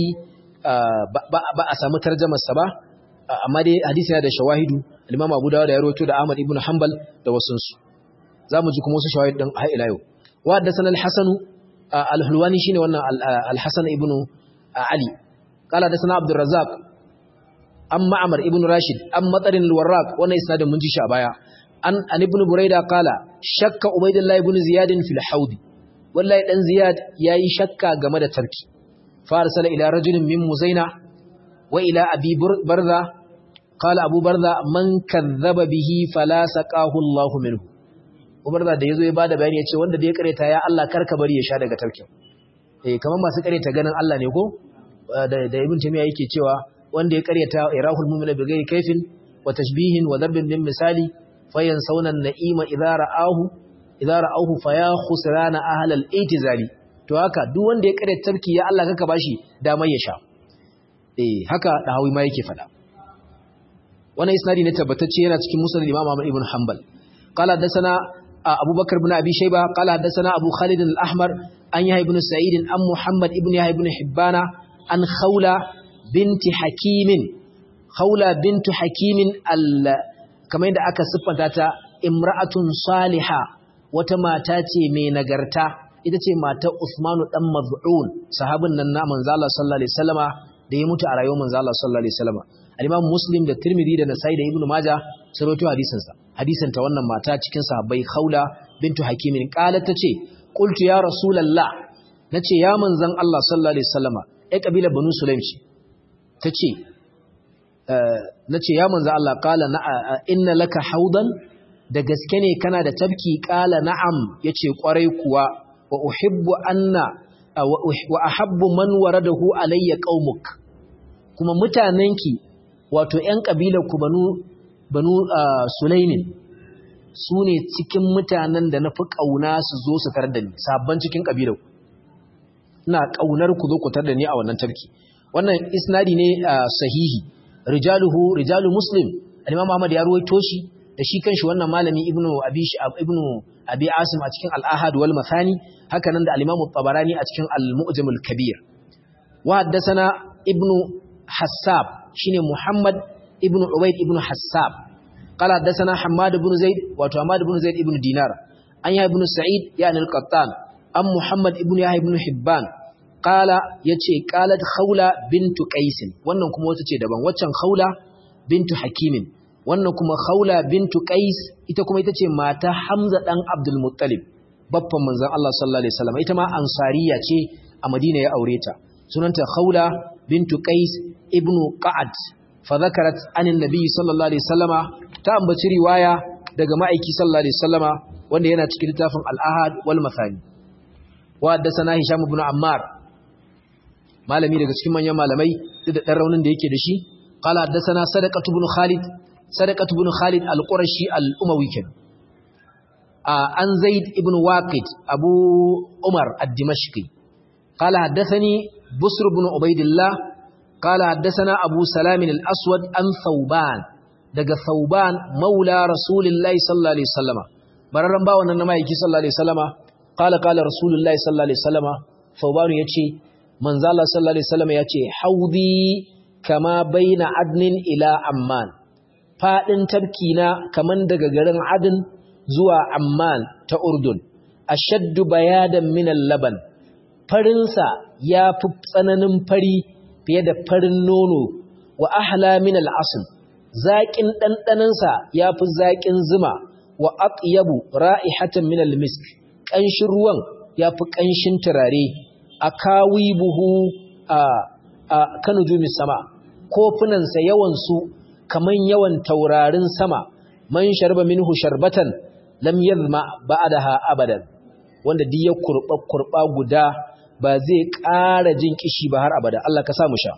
ba a samu tarjamarsa ba amma dai hadisi yana da shawahidu al-Imam Abu Dawud ya rawaito da Ahmad ibn Hanbal da wasun su zamu ji kuma wasu shawahid din har ila yau wa haddathana al-Hasan al-Hulwani shine wannan al-Hasan ibn Ali qala hadathana Abdul Razzaq an Ma'mar ibn Rashid an Matarin al-Warraq wannan isnadin mun ji shi a baya an an ibn Buraida qala shakka Ubaydullah ibn Ziyad fil haud wallahi dan Ziyad yayi shakka game da tarki farsala ila rajulin min Muzaina wa ila Abi Barza qala Abu Barza man kadhaba bihi fala saqahu Allah minhu Umar da yazo ya bada bayani yace wanda da ya kareta ya Allah karka bari ya sha daga tarkin eh kaman masu kareta ganin Allah ne ko da da Ibn Taymiyyah yake cewa wanda ya kareta irahul mu'mina bi ghairi kaifin wa tashbihin wa darbin min misali fayansawna an-na'ima idza ra'ahu idza ra'ahu faya khusrana ahlal itizali to haka duk wanda ya kareta tarki ya Allah kaka bashi damar ya sha eh haka dahawi ma yake fada wannan isnadi ne tabbatacce yana cikin musnad Imam Ahmad ibn Hanbal qala hadathana Abu Bakar ibn Abi Shayba qala hadathana Abu Khalid al-Ahmar an Yahya ibn Sa'id an Muhammad ibn Yahya ibn Hibbana an Khawla binti Hakim Khawla bintu Hakim al kamar yadda aka siffanta ta imra'atun saliha wata mata ce mai nagarta ita ce matar Usmanu dan Maz'un sahabin nan na manzo Allah sallallahu alaihi wasallama da ya mutu a rayuwar manzo Allah sallallahu alaihi wasallama al-Imam Muslim da Tirmidhi da Nasa'i da Ibn Majah sun rawaito hadisin sa hadisin ta wannan mata cikin sahabbai Khawla bintu Hakim qalat tace qultu ya rasulullah nace ya manzon Allah sallallahu alaihi wasallama ai kabila Banu Sulaim ce tace nace ya manzon Allah qala na inna laka haudan da gaske ne kana da tabki qala na'am yace kwarai kuwa wa uhibbu anna wa ahabbu man waradahu alayya qaumuk kuma mutanenki wato ƴan kabilar ku banu banu sulaimin su ne cikin mutanen da na fi ƙauna su zo su tar da ni sabon cikin kabilar ku ina ƙaunar ku zo ku tar da ni a wannan tarki wannan isnadi ne sahihi rijaluhu rijalu muslim al-imam Ahmad ya ruwaito shi da shi kanshi wannan malami ibnu abi ibnu abi asim a cikin al-ahad wal mathani haka nan da al-imam tabarani a cikin al-mu'jam al-kabir wa haddathana ibnu hassab shine muhammad ibnu ubayd ibnu hassab qala haddathana hammad ibn zaid wa hammad ibn zaid ibn dinar an ya ibn sa'id yani al-qattan am muhammad ibn yahya ibn hibban qala yace qalat khawla bintu qais wannan kuma wata ce daban waccan khawla bintu hakimin wannan kuma khawla bintu qais ita kuma ita ce mata hamza dan abdul muttalib babban manzon Allah sallallahu alaihi wasallam ita ma ansariya ce a madina ya aure ta sunanta khawla bintu qais ibnu qa'ad fa zakarat anin nabi sallallahu alaihi wasallama ta ambaci riwaya daga ma'aiki sallallahu alaihi wasallama wanda yana cikin littafin al-ahad wal mathani wa haddathana hisham ibn ammar malami daga cikin manyan malamai duk da dan raunin da yake da shi qala haddathana sadaqatu ibn khalid sadaqatu ibn khalid al-qurashi al-umawi kin an zaid ibn waqid abu umar ad-dimashqi qala haddathani busr ibn ubaidillah qala haddathana abu salam al-aswad an thawban daga thawban maula rasulillahi sallallahu alaihi wasallama bararran ba wannan na maiki sallallahu alaihi wasallama qala qala rasulullahi sallallahu alaihi wasallama thawban yace manzo Allah sallallahu alaihi wasallama yace haudi kama baina adnin ila amman fadin tabkina kaman daga garin adin zuwa amman ta urdun ashaddu bayadan min al-laban farinsa ya fi tsananin fari fiye da farin nono wa ahla min al-asl zaƙin ɗanɗanansa ya fi zaƙin zuma wa aqyabu ra'ihatan min al-misk ƙanshin ruwan ya fi ƙanshin turare akawi buhu a a kanujumi sama kofunansa yawansu kaman yawan taurarin sama man sharba minhu sharbatan lam yadhma ba'daha abadan wanda duk ya kurba kurba guda ba zai ƙara jin kishi ba har abada Allah ka sa mu sha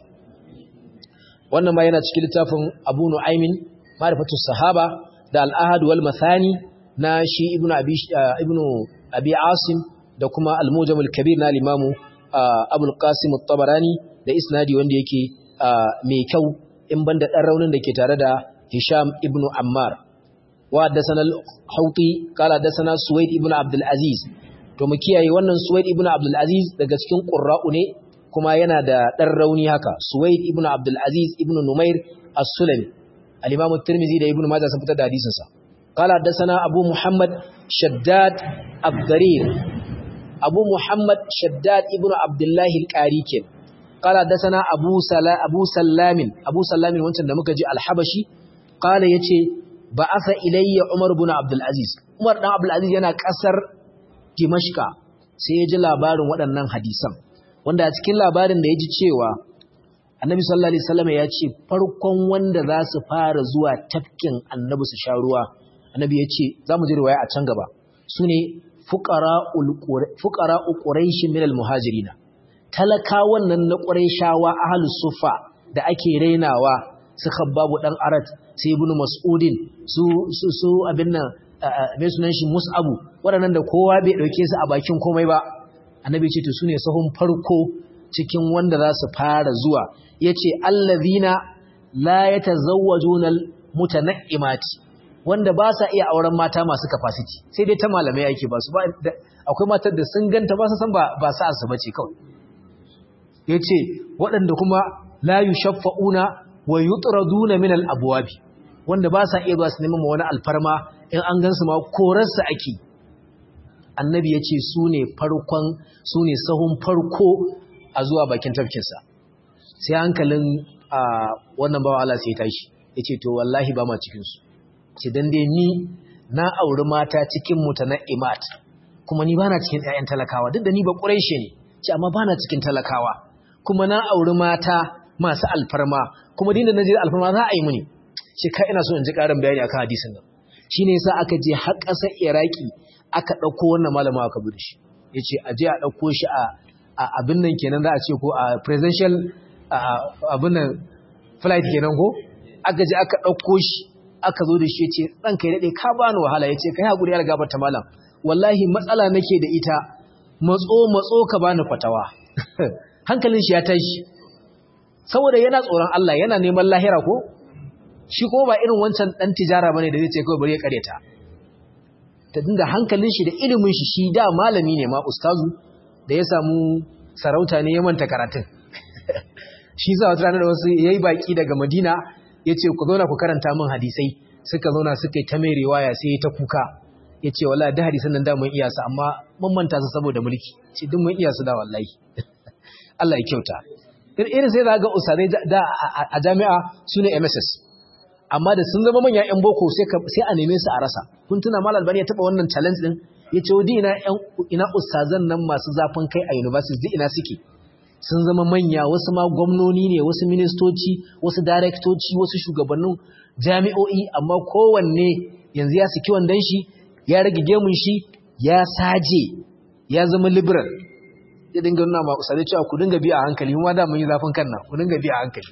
wannan ma yana cikin littafin Abu Nu'aymin Ma'rifatus Sahaba da Al-Ahad wal Mathani na shi Ibn Abi Ibn Abi Asim da kuma Al-Mujam al-Kabir na Imam Abu al-Qasim at-Tabarani da isnadi wanda yake mai kyau in banda dan raunin da ke tare da Hisham ibn Ammar wa haddathana al-Hawti qala haddathana Suwaid ibn Abdul Aziz to mu kiyaye wannan Suwaid ibn Abdul Aziz daga cikin qurra'u ne kuma yana da dan rauni haka Suwaid ibn Abdul Aziz ibn Numair as-Sulami al-Imam at-Tirmidhi da Ibn Majah sun fitar da hadisin sa qala haddathana Abu Muhammad Shaddad Abdarir Abu Muhammad Shaddad ibn Abdullah al-Qari kenan قال حدثنا ابو سلا ابو سلام ابو سلام wancan da muka ji al-habashi qala yace ba'atha ilayya umar ibn abdul aziz umar dan abdul aziz yana kasar dimashqa sai ya ji labarin waɗannan hadisan wanda a cikin labarin da ya ji cewa annabi sallallahu alaihi wasallam ya ce farkon wanda za su fara zuwa tafkin annabi su sha ruwa annabi ya ce za mu ji riwaya a can gaba sune fuqara'ul fuqara'u quraish min al-muhajirina talakawan nan na shawa ahlus sufa da ake rainawa su khabbabu dan arat sai ibnu mas'udin su su su abin nan mai sunan shi mus'abu waɗannan da kowa bai dauke su a bakin komai ba annabi ce to sune sahun farko cikin wanda za su fara zuwa yace allazina la yatazawwajuna mutana'imati wanda ba sa iya auren mata masu capacity sai dai ta malamai yake ba su ba akwai matar da sun ganta ba su san ba ba sa su bace kawai ya ce waɗanda kuma layu shaffa'una wa yi turaduna min al'abuwabi wanda ba sa iya zuwa su neman wani alfarma in an gansu ma korarsa ake annabi ya ce su ne farkon su ne sahun farko a zuwa bakin tafkinsa sai hankalin a wannan bawa Allah sai tashi ya ce to wallahi ba ma cikinsu ce don dai ni na auri mata cikin mutane imat kuma ni ba na cikin ‘ya'yan talakawa duk da ni ba ƙurai ne ce amma ba na cikin talakawa kuma na auri mata masu alfarma kuma dinda na je alfarma za a yi muni shi ka ina so in ji ƙarin bayani akan hadisin nan shi ne yasa aka je har ƙasar iraki aka ɗauko wannan malama aka bi shi ya ce a je a ɗauko shi a abin nan kenan za a ce ko a presidential abin nan flight kenan ko aka je aka ɗauko shi aka zo da shi ya ce ɗanka ya daɗe ka bani wahala ya ce ka yi haƙuri ya gaba ta malam wallahi matsala nake da ita matso matso ka bani fatawa hankalin shi ya tashi saboda yana tsoron Allah yana neman lahira ko shi ko ba irin wancan dan tijara bane da zai ce kawai bari ya kareta ta dinda hankalin shi da ilimin shi shi da malami ne ma ustazu da ya samu sarauta ne ya manta karatun shi za wata ranar da wasu yayi baki daga Madina yace ku zauna ku karanta min hadisai suka zauna suka yi ta mai riwaya sai ta kuka yace wallahi da hadisan nan da mun iya su amma mun manta su saboda mulki ce duk mun iya su da wallahi Allah ya kyauta irin sai za ga usadai da a jami'a su ne MSS amma da sun zama manyan 'yan boko sai a neme su a rasa kun tuna mal albani ya taba wannan challenge din ya ce wadi ina ina ustazan nan masu zafin kai a university duk ina suke sun zama manya wasu ma gwamnoni ne wasu ministoci wasu daraktoci wasu shugabannin jami'o'i amma kowanne yanzu ya saki wandan shi ya rage gemun shi ya saje ya zama liberal ya dinga nuna ma usare cewa ku dinga bi a hankali kuma da mun yi zafin kan nan ku dinga bi a hankali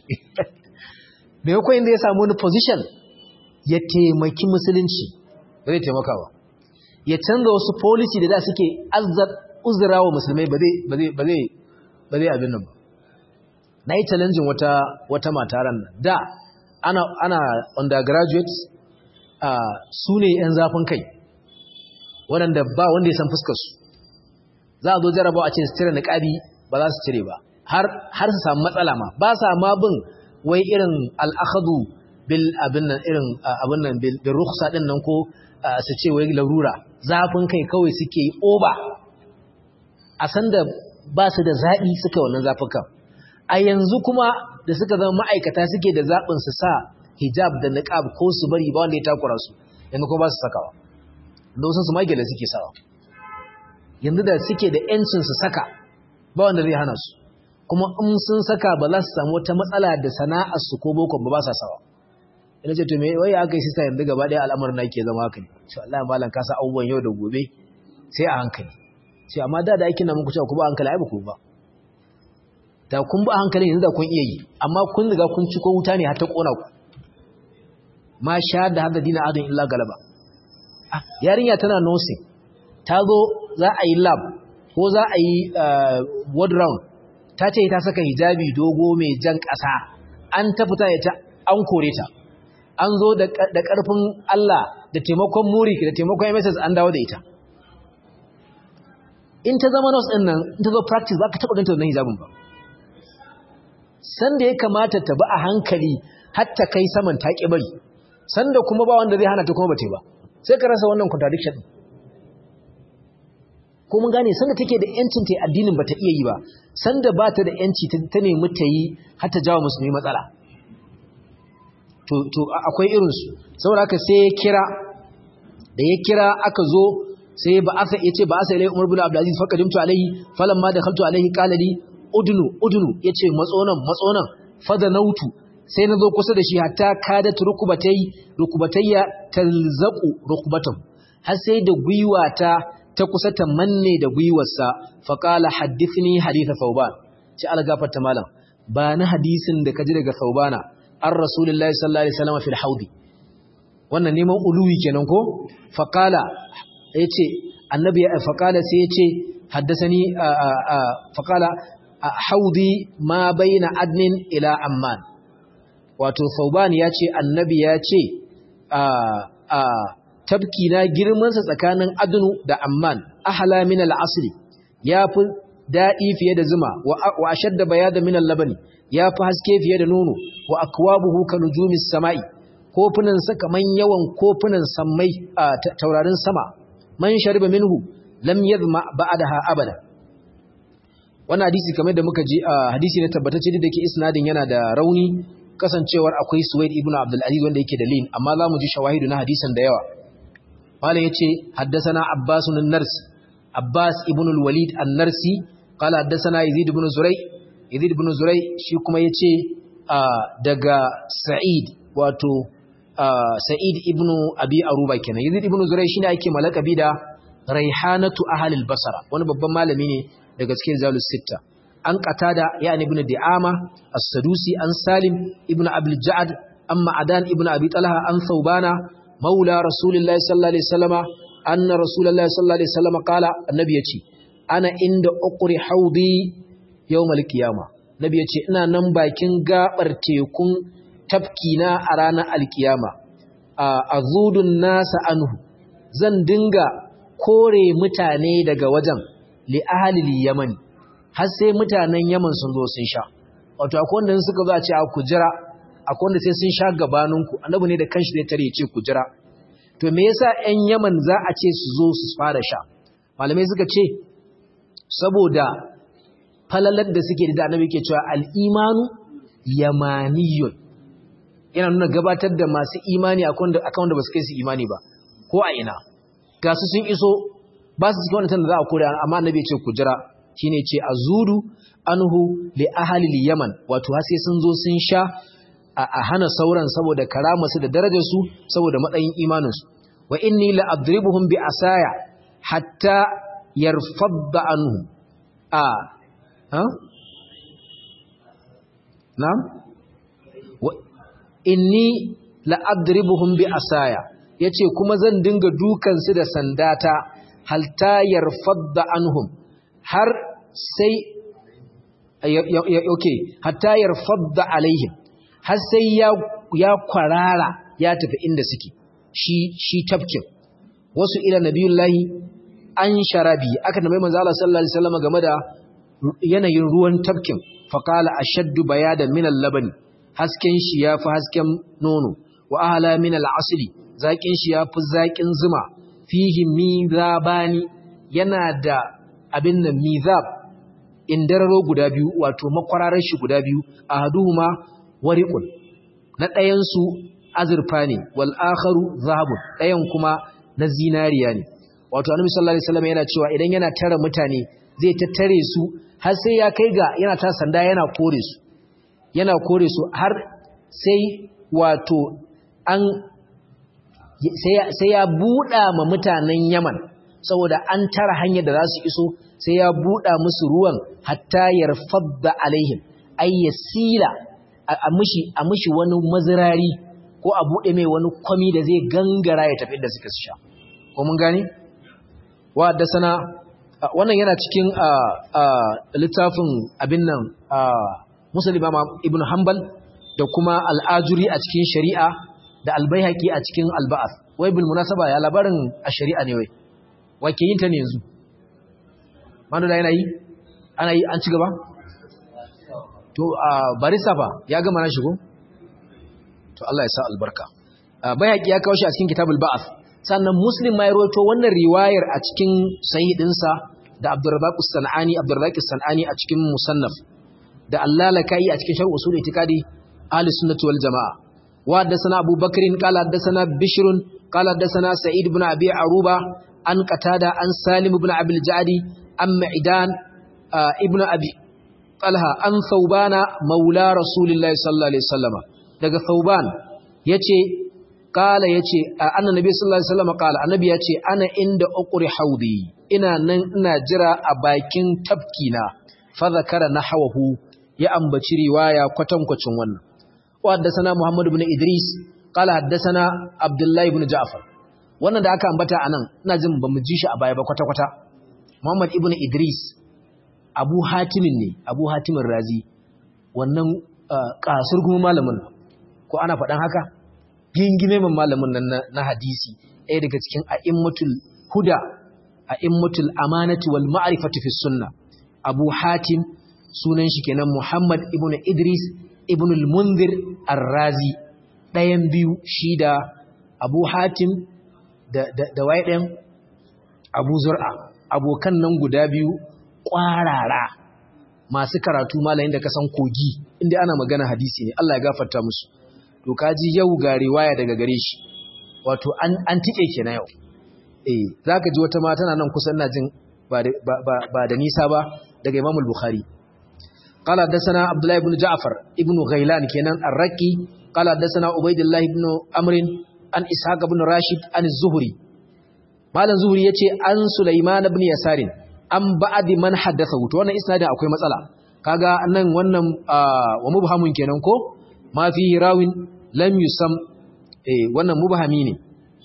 me yako inda ya samu wani position ya taimaki musulunci ba zai taimaka ba ya canza wasu policy da da suke azzar uzura wa musulmai ba zai ba zai ba zai ba zai abin nan ba na yi challenging wata wata mataran nan da ana ana undergraduates uh, su ne yan zafin kai waɗanda ba wanda ya san fuskar su za a zo jarabawa a ce su cire niƙabi ba za su cire ba har su samu matsala ma ba sa ma bin wai irin al'akhadu bil abin nan irin abin nan bil rukhsa din nan ko su ce wai larura zafin kai kawai suke yi oba a san da ba su da zaɓi suka wannan zafin kan a yanzu kuma da suka zama ma'aikata suke da zaɓin su sa hijab da niqab ko su bari ba wanda ya takura su yanzu kuma ba su sakawa da wasu su magela suke sawa yanzu da suke da ‘yancin su saka ba wanda zai hana su kuma in sun saka ba za su samu wata matsala da sana'arsu ko bokon ba ba sa sawa ina ce to me wai aka yi sista yanzu gaba ɗaya al'amarin na ke zama haka ne ce Allah ya malam kasa abubuwan yau da gobe sai a hankali ce amma da da aikin na muku cewa ku ba hankali ai ba ku ba da kun ba hankali yanzu da kun iya yi amma kun riga kun ci ko wuta ne har ta kona ku ma sha da hada dina adon illa galaba ah yarinya tana nursing ta zo za a yi lab ko za a yi ward round ta ce ta saka hijabi dogo mai jan ƙasa an ta fita ya ta an kore ta an zo da ƙarfin Allah da taimakon murik da taimakon MSS an dawo da ita in ta zama nurse ɗin nan in ta zo practice ba ka taɓa ganta wannan hijabin ba sanda ya kamata ta bi a hankali har ta kai saman ta ƙi bari sanda kuma ba wanda zai hana ta kuma ba ta ba sai ka rasa wannan contradiction ko mun gane sanda take da yancin ta addinin bata iya yi ba sanda ba ta da yanci ta nemi ta yi har ta jawo musulmi matsala to to akwai irin su saboda haka sai ya kira da ya kira aka zo sai ba asa yace ba asa ilai Umar bin Abdul Aziz fa qadimtu alaihi falamma dakhaltu alaihi qala li udnu udnu yace matsonan matsonan fadanautu sai nazo kusa da shi hatta kadat rukubatai rukubatayya talzaqu rukbatahu har sai da gwiwata ta kusa ta manne da gwiwarsa faƙala haddithni haditha sauban ci algafarta malam ba na hadisin da kaji daga saubana an rasulullahi sallallahu alaihi wasallam fil haudi wannan neman uluwi kenan ko faqala yace annabi ya faqala sai yace haddathani faqala haudi ma baina adnin ila amman wato sauban yace annabi yace a a tabki na girmansa tsakanin adunu da amman ahala min al-asli yafi dadi fiye da zuma wa ashadda bayada min al-labani yafi haske fiye da nono wa akwabuhu ka nujumis samai kofunan sa kaman yawan kofunan sammai taurarin sama man shariba minhu lam yadhma ba'daha abada wannan hadisi kamar da muka ji hadisi ne tabbatacce da ke isnadin yana da rauni kasancewar akwai Suwaid ibn Abdul Aziz wanda yake da lin amma za mu ji shawahidu na hadisin da yawa قال يتي حدثنا عباس النرسي عباس ابن الوليد النرسي قال حدثنا يزيد بن زري يزيد بن زري shi kuma yace daga Sa'id wato Sa'id ibn Abi Aruba kenan Yazid ibn Zuray shine ake malakabi da Raihanatu ahli al-Basra wani babban malami ne daga cikin Zalus Sitta an qatada yani ibn di'ama as-sadusi an salim ibn abul ja'd an ma'adan ibn abi talha an thawbana maula rasulillahi sallallahu alaihi wasallama anna rasulullahi sallallahu alaihi wasallama qala annabi yace ana inda uqri haudi yawmal qiyama nabi yace ina nan bakin gabar tekun tafkina a ranar alkiyama azudun nasa anhu zan dinga kore mutane daga wajen li ahlil yaman har sai mutanen yaman sun zo sun sha wato akwai wanda suka zo a ce a ku jira akwai wanda sai sun sha gabaninku annabi ne da kanshi zai tare ya ce ku jira to me yasa ƴan yaman za a ce su zo su fara sha malamai suka ce saboda falalar da suke da annabi ke cewa al-imanu yamaniyun yana nuna gabatar da masu imani akan da ba su kai su imani ba ko a ina ga su sun iso ba su cikin wannan da za a kore amma annabi ya ce ku jira shine ce azudu anhu li ahli yaman wato har sai sun zo sun sha a hana sauran saboda karamarsu da darajarsu saboda matsayin imaninsu wa inni la adribuhum bi asaya hatta yarfadda anhu a ha na'am wa inni la adribuhum bi asaya yace kuma zan dinga dukan su da sandata halta yarfadda anhum har sai okay hatta yarfadda alaihim har sai ya ya kwarara ya tafi inda suke shi shi tafkin wasu ila nabiyullahi an sharabi aka nabi manzo Allah sallallahu alaihi wasallam game da yanayin ruwan tafkin faqala ashaddu bayadan min al-labani hasken shi yafi hasken nono wa ahla min al-asli zakin shi yafi zakin zuma fihi mizabani yana da abin nan mizab indararo guda biyu wato makwararar shi guda biyu ahaduhuma wariqun na ɗayan su azurfa ne wal akharu zahabun ɗayan kuma na zinariya ne wato annabi sallallahu alaihi wasallam yana cewa idan yana tara mutane zai tattare su har sai ya kai ga yana ta sanda yana kore su yana kore su har sai wato an sai ya buɗa ma mutanen Yaman saboda an tara hanyar da za su iso sai ya buɗa musu ruwan hatta yarfadda alaihim ay yasila a mushi a mushi wani mazirari ko a buɗe mai wani kwami da zai gangara ya tafi da suka sha ko mun gane wa da sana wannan yana cikin littafin abin nan musulma ibn hanbal da kuma al'ajuri a cikin shari'a da albayhaqi a cikin alba'ath wai bil munasaba ya labarin a shari'a ne wai wake yin ta ne yanzu manu da yana yi ana yi an ci gaba to barista fa ya gama na shigo to Allah ya sa albarka bayhaqi ya kawo shi a cikin kitabul ba'ath sannan muslim ma ya rawaito wannan riwayar a cikin sahih dinsa da abdurrazzaq as-sanani abdurrazzaq as-sanani a cikin musannaf da allalakai a cikin sharh usul itikadi ahli sunnati wal jamaa wa haddathana abu bakrin qala haddathana bishr qala haddathana sa'id ibn abi aruba an qatada an salim ibn abil jadi an ma'idan ibn abi talha an thawbana maula rasulillahi sallallahu alaihi wasallam daga thawban yace kala yace annabi sallallahu alaihi wasallam kala annabi yace ana inda uqri haudi ina nan ina jira a bakin tafkina fa zakara nahwahu ya ambaci riwaya kwatankwacin wannan wa haddathana muhammad ibn idris qala haddathana abdullah ibn ja'far wannan da aka ambata anan ina jin bamu ji shi a baya ba kwata kwata muhammad ibn idris abu hatimin ne abu hatimin razi wannan kasur kuma malamin ko ana faɗan haka gingime man malamin nan na hadisi ɗaya daga cikin a'immatul huda a'immatul amanati wal ma'rifati fi sunna abu hatim sunan shi kenan muhammad ibn idris ibn al-munzir ar-razi ɗayan biyu shi da abu hatim da da, da ɗayan abu zur'a abokan nan guda biyu ƙwarara masu karatu malayin da kasan kogi inda ana magana hadisi ne Allah ya gafarta musu to kaji yau ga riwaya daga gare shi wato an an tike kenan yau eh zaka ji wata ma tana nan kusan ina jin ba ba da nisa ba daga Imam al-Bukhari qala hadathana Abdullah ibn Ja'far ibn Ghailan kenan ar-Raqi qala hadathana Ubaydullah ibn Amr an Ishaq ibn Rashid an az-Zuhri malam Zuhri yace an Sulaiman ibn Yasarin an ba'di man haddatha to wannan isnadin akwai matsala kaga nan wannan wa mubhamun kenan ko ma fi rawin lam yusam eh wannan mubhami ne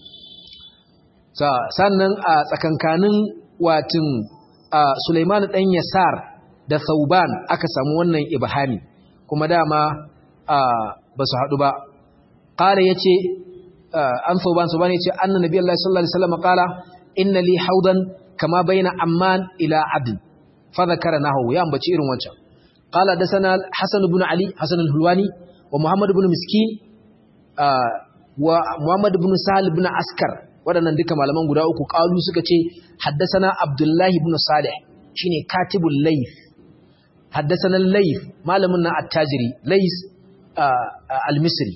sannan a tsakankanin watin Sulaiman dan Yasar da Thauban aka samu wannan ibhami kuma dama ba su haɗu ba qala yace an Thauban Thauban yace anna nabiyullahi sallallahu alaihi wasallam qala inna li haudan kama baina amman ila adn fa dhakara nahu ya ambaci irin wancan qala dasana hasan ibn ali hasan al-hulwani wa muhammad ibn miskin wa muhammad ibn sahal ibn askar waɗannan duka malaman guda uku qalu suka ce haddasana abdullahi ibn salih shine katibul layth haddasana layth malamin na attajiri layth al-misri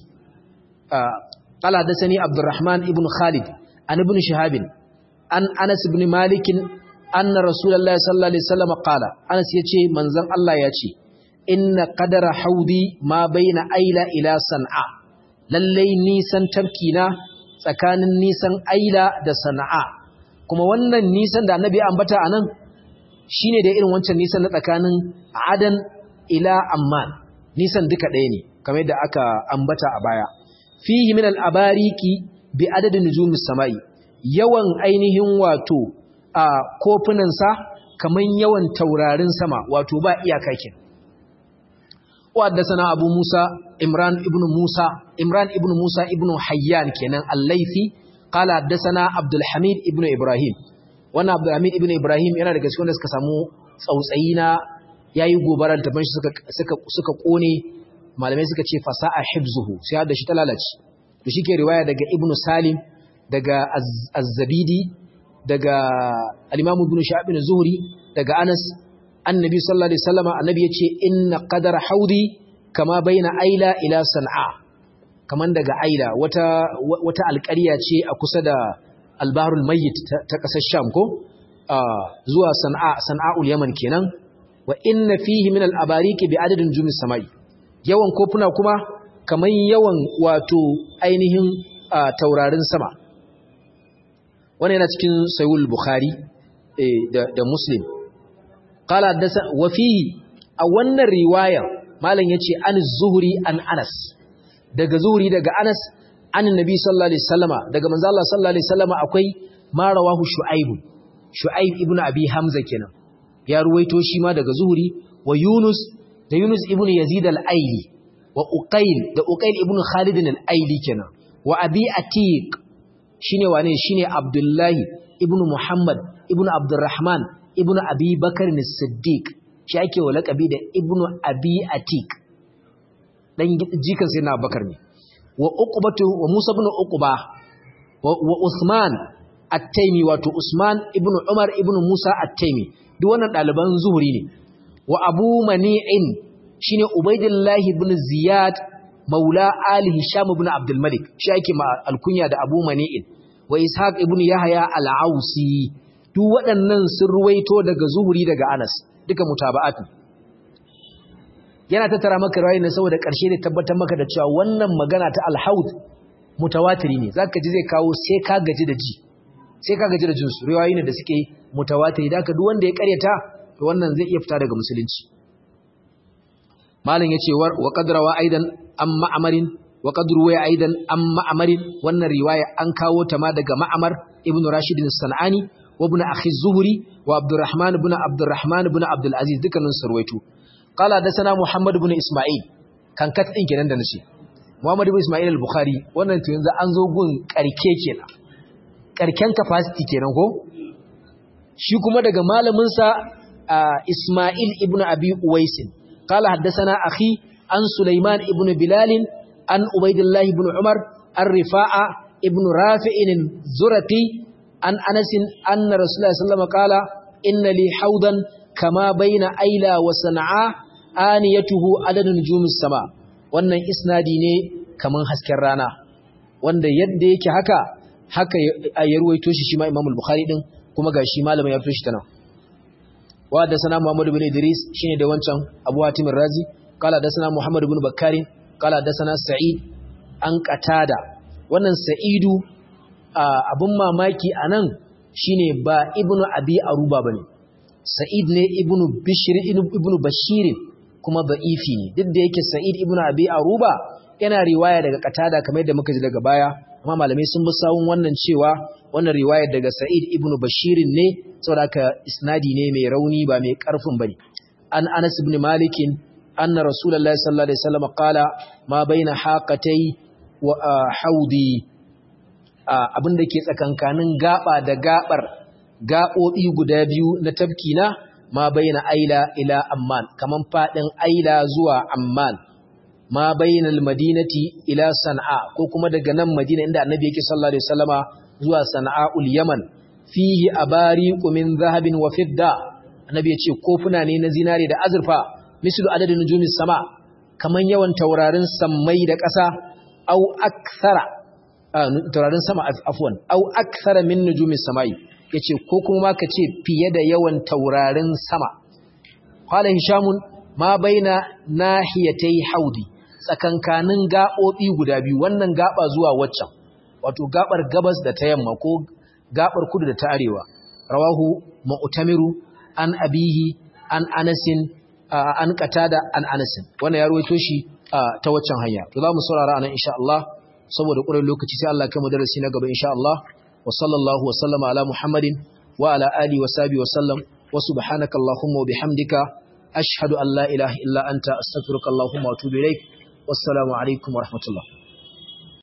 qala haddasani abdurrahman ibn khalid an ibn shihab an anas ibn malik anna rasulullahi sallallahu alaihi wasallam qala anas yace manzon Allah yace inna qadara haudi ma baina aila ila san'a lallai nisan tafkina tsakanin nisan aila da sana'a kuma wannan nisan da annabi ambata anan shine da irin wancan nisan na tsakanin adan ila amman nisan duka ɗaya ne kamar yadda aka ambata a baya fihi min al-abariki bi adadin nujumis samai yawan ainihin wato a kofunan sa kaman yawan taurarin sama wato ba iyaka kenan وحدثنا أبو موسى إمران ابن موسى إمران ابن موسى ابن حيان كنان الليثي قال حدثنا عبد الحميد ابن إبراهيم وانا عبد الحميد ابن إبراهيم yana daga cikin da suka samu tsautsayi na yayi gobara da taban shi suka suka suka kone malamai suka ce fasa'a hibzuhu sai da shi ta lalace to shike riwaya daga ibn Salim daga Az-Zabidi daga al-Imam ibn Sha'ib zuhri daga Anas annabi sallallahu alaihi wasallam annabi yace inna qadara haudi kama baina aila ila san'a kaman daga aila wata wata alƙarya ce a kusa da albahrul mayyit ta kasar sham ko zuwa san'a san'aul yaman kenan wa inna fihi min al-abariki bi adadin jumis samai yawan kofuna kuma kaman yawan wato ainihin taurarin sama wannan yana cikin sahih bukhari da da muslim قال حدث وفيه a wannan riwaya malam yace an zuhri an anas daga zuhri daga anas an nabi sallallahu alaihi wasallama daga manzo Allah sallallahu alaihi wasallama akwai ma rawahu shu'aib shu'aib ibnu abi hamza kenan ya ruwaito shi ma daga zuhri wa yunus da yunus ibnu yazid al-aili wa uqayl da uqayl ibnu khalid al-aili kenan wa abi atiq shine wane shine abdullahi ibnu muhammad ibnu abdurrahman ibnu abi bakar siddiq shi ake wa laƙabi da ibnu abi atik dan jikan sai na bakar ne wa uqbatu wa musa ibn uqba wa usman at-taimi wato usman ibnu umar ibnu musa at-taimi duk wannan daliban zuhuri ne wa abu mani'in shine ubaidillahi ibn ziyad maula ali hisham ibn abdul malik shi ake ma alkunya da abu mani'in wa ishaq ibn yahya al-ausi duk waɗannan sun ruwaito daga zuhuri daga Anas duka mutaba'atu yana tattara maka rayi ne saboda ƙarshe ne tabbatar maka da cewa wannan magana ta al-haud mutawatiri ne zaka ji zai kawo sai ka gaji da ji sai ka gaji da jin su riwayoyi ne da suke mutawatiri da duk wanda ya ƙaryata to wannan zai iya fita daga musulunci malam yace wa qadrawa aidan amma amarin wa qadru wa aidan amma amarin wannan riwaya an kawo ta ma daga ma'amar ibnu rashid as-sanani وابن أخي الزهري وعبد الرحمن بن عبد الرحمن بن عبد العزيز دكان سرويتو قال حدثنا محمد بن إسماعيل كان كتئن kenan da nace Muhammad ibn Ismail al-Bukhari wannan to yanzu an zo gun karke kenan karken capacity kenan ko shi kuma daga malamin sa Ismail ibn Abi Uwais qala haddathana akhi an Sulaiman ibn Bilal an Ubaidillah ibn Umar ar-Rifa'a ibn Rafi'in zuraqi an anasin anna rasulullahi sallallahu alaihi wasallam qala inna li haudan kama baina aila wa san'a aniyatuhu adadun nujumis sama wannan isnadi ne kaman hasken rana wanda yadda yake haka haka ya ruwaito shi shi ma Imam al-Bukhari din kuma gashi malamin ya fito shi tana wa da sana Muhammad ibn Idris shine da wancan Abu Hatim razi kala da sana Muhammad ibn Bakkari kala da sana Sa'id an qatada wannan Sa'idu abin mamaki a nan shi ne ba ibnu abi aruba ba ne sa'id ne ibnu bashirin kuma da'ifi ne duk da yake Sa'id ibn Abi Aruba yana riwaya daga Qatada kamar yadda muka ji daga baya amma malamai sun bi sawun wannan cewa wannan riwayar daga Sa'id ibn Bashir ne saboda haka isnadi ne mai rauni ba mai karfin bane an Anas ibn Malik anna Rasulullahi sallallahu alaihi wasallam qala ma baina haqatai wa haudi abin da ke tsakankanin gaba da gabar gaɓoɓi guda biyu na tafkina ma baina aila ila amman kaman fadin aila zuwa amman ma baina almadinati ila san'a ko kuma daga nan madina inda annabi yake sallallahu alaihi wasallama zuwa sana'ul yaman fihi abariqu min zahabin wa fidda annabi yace kofuna ne na zinare da azurfa mislu adadin nujumis sama kaman yawan taurarin sammai da ƙasa au akthara taurarin sama afwan au akthara min nujumis samai yace ko kuma ka ce fiye da yawan taurarin sama qala hishamun ma baina nahiyatai haudi tsakankanin gabobi guda biyu wannan gaba zuwa waccan wato gabar gabas da ta yamma ko gabar kudu da ta arewa rawahu mu'tamiru an abihi an anasin an qatada an anasin wannan ya ruwaito shi ta waccan hanya to za mu saurara anan insha Allah saboda ƙurin lokaci sai Allah kai mu darasi na gaba insha Allah وصلى الله وسلم على محمد وعلى آله وصحبه وسلم وسبحانك اللهم وبحمدك أشهد أن لا إله إلا أنت أستغفرك اللهم وأتوب إليك والسلام عليكم ورحمة الله